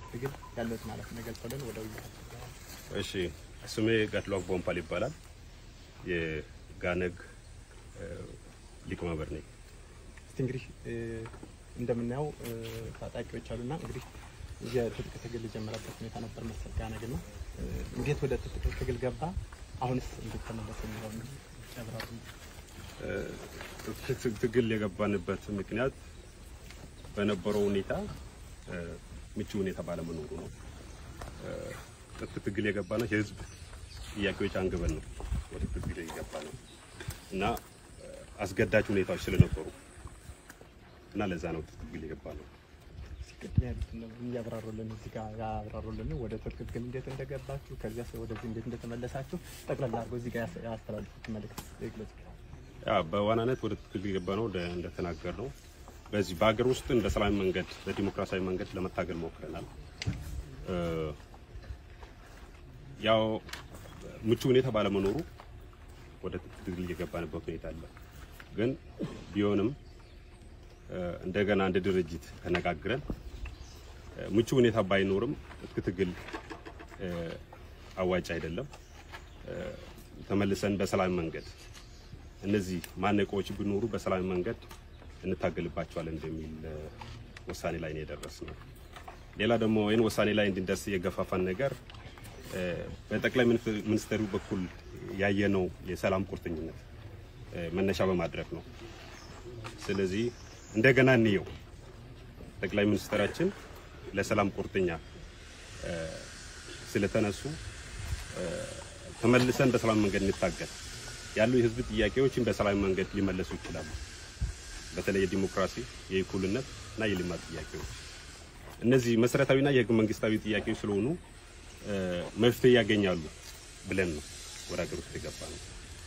ትግል ያለውን ማለት ነው ገልጸልን ወደ ውይይት እሺ ስሜ ጋትሏክ ቦምፓል ይባላል። የጋነግ እ፣ ሊቀመንበር ነኝ። እስቲ እንግዲህ እ፣ እንደምናየው እ፣ ታጣቂዎች አሉና እንግዲህ የትጥቅ ትግል የጀመረበት ሁኔታ ነበር መሰል ጋነግና እ፣ እንዴት ወደ ትጥቅ ትግል ገባ? አሁንስ እንዴት ተመለሰ የሚለውን ያብራሩ። ትጥቅ ትግል የገባንበት ምክንያት በነበረው ሁኔታ እ፣ ምቹ ሁኔታ ባለመኖሩ ነው። እ፣ ትጥቅ ትግል የገባ ነው የህዝብ ጥያቄዎች አንግበን ነው ወደ ትጥቅ ትግል የገባ ነው እና እ፣ አስገዳጅ ሁኔታዎች ስለነበሩ እና ለዛ ነው ትጥቅ ትግል የገባ ነው። ሲቀጥል ያሉትን ነው እያብራሩልን እዚህ ጋር ያብራሩልን ወደ ትጥቅ ትግል እንዴት እንደገባችሁ ከዚያ ወደዚህ እንዴት እንደተመለሳችሁ ጠቅላላ አድርጎ እዚህ ጋር ያስ- ያስተላልፉት መልእክት ይግለጹ። ያ በዋናነት ወደ ትግል የገባ ነው እንደ- እንደተናገር ነው። በዚህ በሀገር ውስጥ በሰላማዊ መንገድ በዲሞክራሲያዊ መንገድ ለመታገል ሞክረናል። እ፣ ያው ምቹ ሁኔታ ባለመኖሩ ወደ ትግል የገባንበት ሁኔታ አለ። ግን ቢሆንም እ፣ እንደገና እንደ ድርጅት ተነጋግረን እ፣ ምቹ ሁኔታ ባይኖርም ትጥቅ ትግል እ፣ አዋጭ አይደለም። እ፣ ተመልሰን በሰላማዊ መንገድ እነዚህ ማነቆዎች ቢኖሩ በሰላማዊ መንገድ እንታገልባቸዋለን እንደሚል እ፣ ውሳኔ ላይ ነው የደረስነው። ሌላ ደግሞ ይህን ውሳኔ ላይ እንድንደርስ የገፋፋን ነገር እ፣ በጠቅላይ ሚኒስትር- ሚኒስትሩ በኩል ያየነው የሰላም ቁርጠኝነት እ፣ መነሻ በማድረግ ነው። ስለዚህ እንደገና እንየው ጠቅላይ ሚኒስትራችን ለሰላም ቁርጠኛ እ፣ ስለተነሱ እ፣ ተመልሰን በሰላም መንገድ እንታገል ያሉ የህዝብ ጥያቄዎችን በሰላም መንገድ ሊመለሱ ይችላሉ። በተለይ የዲሞክራሲ፣ የእኩልነት እና የልማት ጥያቄዎች እነዚህ መሰረታዊና የህገ መንግስታዊ ጥያቄዎች ስለሆኑ እ፣ መፍትሄ ያገኛሉ ብለን ነው ወደ ሀገር ውስጥ የገባ ነው።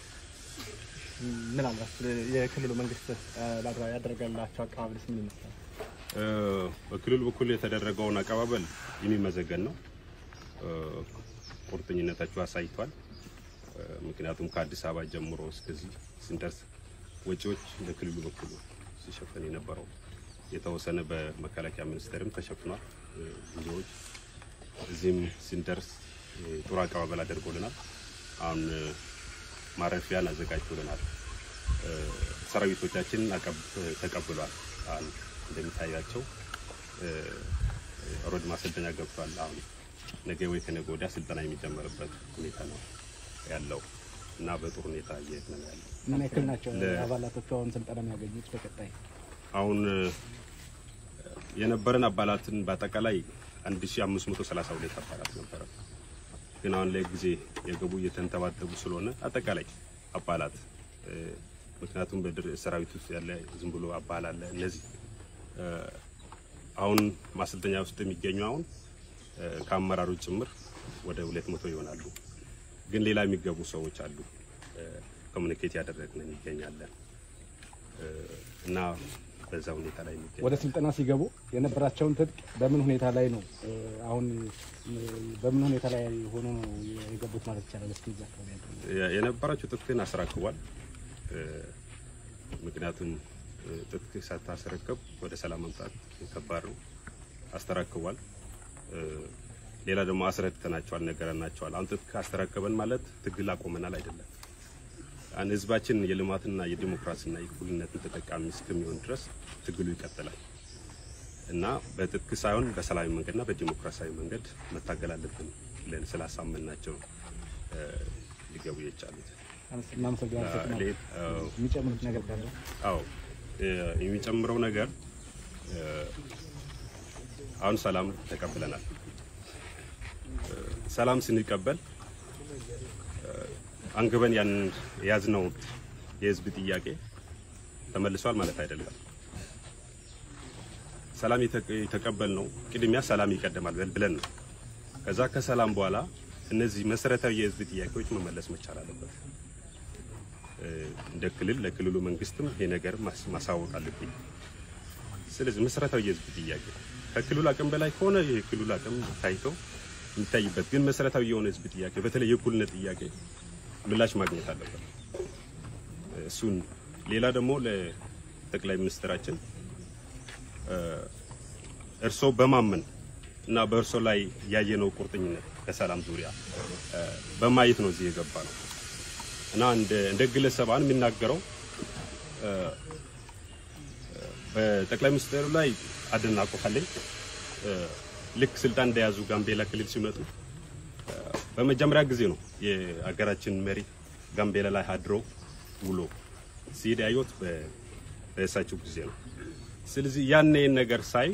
ምናልባት የክልሉ መንግስት እ፣ ላድራ- ያደረገላቸው አቀባበልስ ምን ይመስላል? እ፣ በክልሉ በኩል የተደረገውን አቀባበል የሚመዘገን ነው። እ፣ ቁርጠኝነታቸው አሳይቷል። እ፣ ምክንያቱም ከአዲስ አበባ ጀምሮ እስከዚህ ስንደርስ ወጪዎች በክልሉ በኩል ሲሸፈን የነበረው የተወሰነ በመከላከያ ሚኒስቴርም ተሸፍኗል። እ፣ ብዙዎች እዚህም ስንደርስ እ፣ ጥሩ አቀባበል አድርጎልናል። አሁን እ፣ ማረፊያን አዘጋጅቶልናል። እ፣ ሰራዊቶቻችን አቀብ- ተቀብሏል። አሁን እንደሚታያቸው እ፣ ሮድ ማሰልጠኛ ገብቷል። አሁን ነገ ወይ ከነገ ወዲያ ስልጠና የሚጀመርበት ሁኔታ ነው ያለው እና በጥሩ ሁኔታ እየሄድን ነው ያለው። ምን ያክል ናቸው ለ- አባላቶቹ አሁን ስልጠና የሚያገኙት? በቀጣይ አሁን እ፣ የነበረን አባላትን በአጠቃላይ 1532 አባላት ነበረ። ግን አሁን ላይ ጊዜ የገቡ እየተንተባተቡ ስለሆነ አጠቃላይ አባላት እ፣ ምክንያቱም በድር ሰራዊት ውስጥ ያለ ዝም ብሎ አባል አለ። እነዚህ እ፣ አሁን ማሰልጠኛ ውስጥ የሚገኙ አሁን እ፣ ከአመራሮች ጭምር ወደ 200 ይሆናሉ። ግን ሌላ የሚገቡ ሰዎች አሉ። ኮሚኒኬት ያደረግን ይገኛለን እ፣ እና በዛ ሁኔታ ላይ የሚገኝ ወደ ስልጠና ሲገቡ የነበራቸውን ትጥቅ በምን ሁኔታ ላይ ነው እ፣ አሁን እ፣ በምን ሁኔታ ላይ ሆኖ ነው የገቡት ማለት ይቻላል? እስኪ እዛ አካባቢ ያለው የ- የነበራቸው ትጥቅን አስረክቧል። እ፣ ምክንያቱም እ፣ ትጥቅ ሳታስረክብ ወደ ሰላም መምጣት ከባድ ነው። አስተረክቧል። እ፣ ሌላ ደግሞ አስረድተናቸዋል፣ ነገረናቸዋል። አሁን ትጥቅ አስተረከበን ማለት ትግል አቆመናል አይደለም። አን ህዝባችን የልማትና የዲሞክራሲና የእኩልነትን ተጠቃሚ እስከሚሆን ድረስ ትግሉ ይቀጥላል እና በትጥቅ ሳይሆን በሰላማዊ መንገድና በዲሞክራሲያዊ መንገድ መታገል አለብን ብለን ስላሳመንናቸው እ፣ ሊገቡ የቻሉት። እናመሰግናለን። ሌ- አዎ፣ የሚጨምሩት ነገር ካለ አዎ እ፣ የሚጨምረው ነገር እ፣ አሁን ሰላም ተቀብለናል። እ፣ ሰላም ስንቀበል እ፣ አንግበን ያን የያዝነው የህዝብ ጥያቄ ተመልሷል ማለት አይደለም። ሰላም የተቀ- የተቀበልነው ቅድሚያ ሰላም ይቀደማል በል- ብለን ነው። ከዛ ከሰላም በኋላ እነዚህ መሰረታዊ የህዝብ ጥያቄዎች መመለስ መቻል አለበት። እ፣ እንደ ክልል ለክልሉ መንግስትም ይሄ ነገር ማስ- ማሳወቅ አለብኝ። ስለዚህ መሰረታዊ የህዝብ ጥያቄ ከክልሉ አቅም በላይ ከሆነ የክልሉ አቅም ታይቶ የሚታይበት፣ ግን መሰረታዊ የሆነ ህዝብ ጥያቄ በተለይ የእኩልነት ጥያቄ ምላሽ ማግኘት አለበት። እሱን ሌላ ደግሞ ለጠቅላይ ሚኒስትራችን እ፣ እርስዎ በማመን እና በእርሶ ላይ ያየነው ቁርጠኝነት ከሰላም ዙሪያ እ፣ በማየት ነው እዚህ የገባ ነው እና እንደ እንደ ግለሰብ አሁን የሚናገረው እ፣ በጠቅላይ ሚኒስትሩ ላይ አድናቆት አለኝ። እ፣ ልክ ስልጣን እንደያዙ ጋምቤላ ክልል ሲመጡ እ፣ በመጀመሪያ ጊዜ ነው የሀገራችን መሪ ጋምቤላ ላይ አድሮ ውሎ ሲሄድ ያየሁት በ- በእሳቸው ጊዜ ነው። ስለዚህ ያን ነገር ሳይ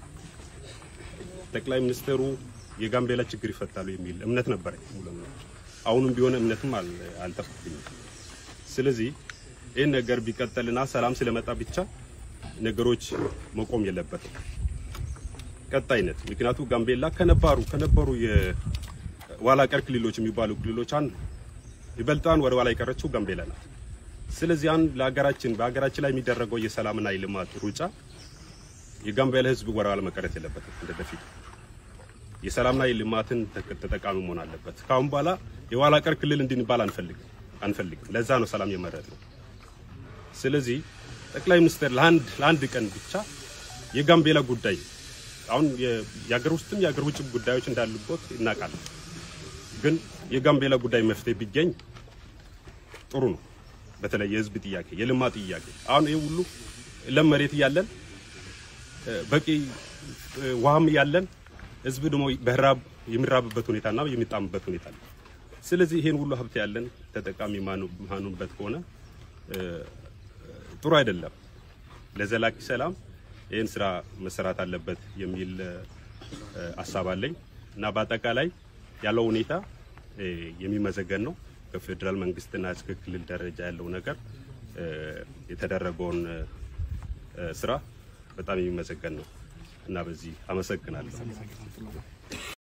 ጠቅላይ ሚኒስትሩ የጋምቤላ ችግር ይፈታሉ የሚል እምነት ነበረኝ። ሙሉ እምነት አሁንም ቢሆን እምነትም አል- አልጠፋብኝም። ስለዚህ ይህን ነገር ቢቀጠልና ሰላም ስለመጣ ብቻ ነገሮች መቆም የለበትም ቀጣይነት። ምክንያቱ ጋምቤላ ከነባሩ ከነበሩ የኋላ ቀር ክልሎች የሚባሉ ክልሎች አንዱ ይበልጣን ወደ ኋላ የቀረችው ጋምቤላ ናት። ስለዚህ አንድ ለሀገራችን በሀገራችን ላይ የሚደረገው የሰላምና የልማት ሩጫ የጋምቤላ ሕዝብ ወደ ኋላ መቀረት የለበትም። እንደ በፊቱ የሰላምና የልማትን ተጠ- ተጠቃሚ መሆን አለበት። ከአሁን በኋላ የኋላ ቀር ክልል እንድንባል አንፈልግም አንፈልግም። ለዛ ነው ሰላም የመረጥ ነው። ስለዚህ ጠቅላይ ሚኒስትር ለአንድ ለአንድ ቀን ብቻ የጋምቤላ ጉዳይ አሁን የ- የሀገር ውስጥም የሀገር ውጭ ጉዳዮች እንዳሉበት እናውቃለን። ግን የጋምቤላ ጉዳይ መፍትሄ ቢገኝ ጥሩ ነው። በተለይ የህዝብ ጥያቄ፣ የልማት ጥያቄ አሁን ይህ ሁሉ ለም መሬት እያለን እ፣ በቂ እ፣ ውሃም እያለን ህዝብ ደግሞ በራብ የሚራብበት ሁኔታና የሚጣምበት ሁኔታ አለ። ስለዚህ ይሄን ሁሉ ሀብት ያለን ተጠቃሚ ማኑ- ማኑበት ከሆነ እ፣ ጥሩ አይደለም። ለዘላቂ ሰላም ይህን ስራ መሰራት አለበት የሚል እ፣ ሀሳብ አለኝ እና በአጠቃላይ ያለው ሁኔታ እ፣ የሚመዘገን ነው። ከፌዴራል መንግስትና እስከ ክልል ደረጃ ያለው ነገር እ፣ የተደረገውን እ፣ ስራ በጣም የሚመሰገን ነው እና በዚህ አመሰግናለሁ።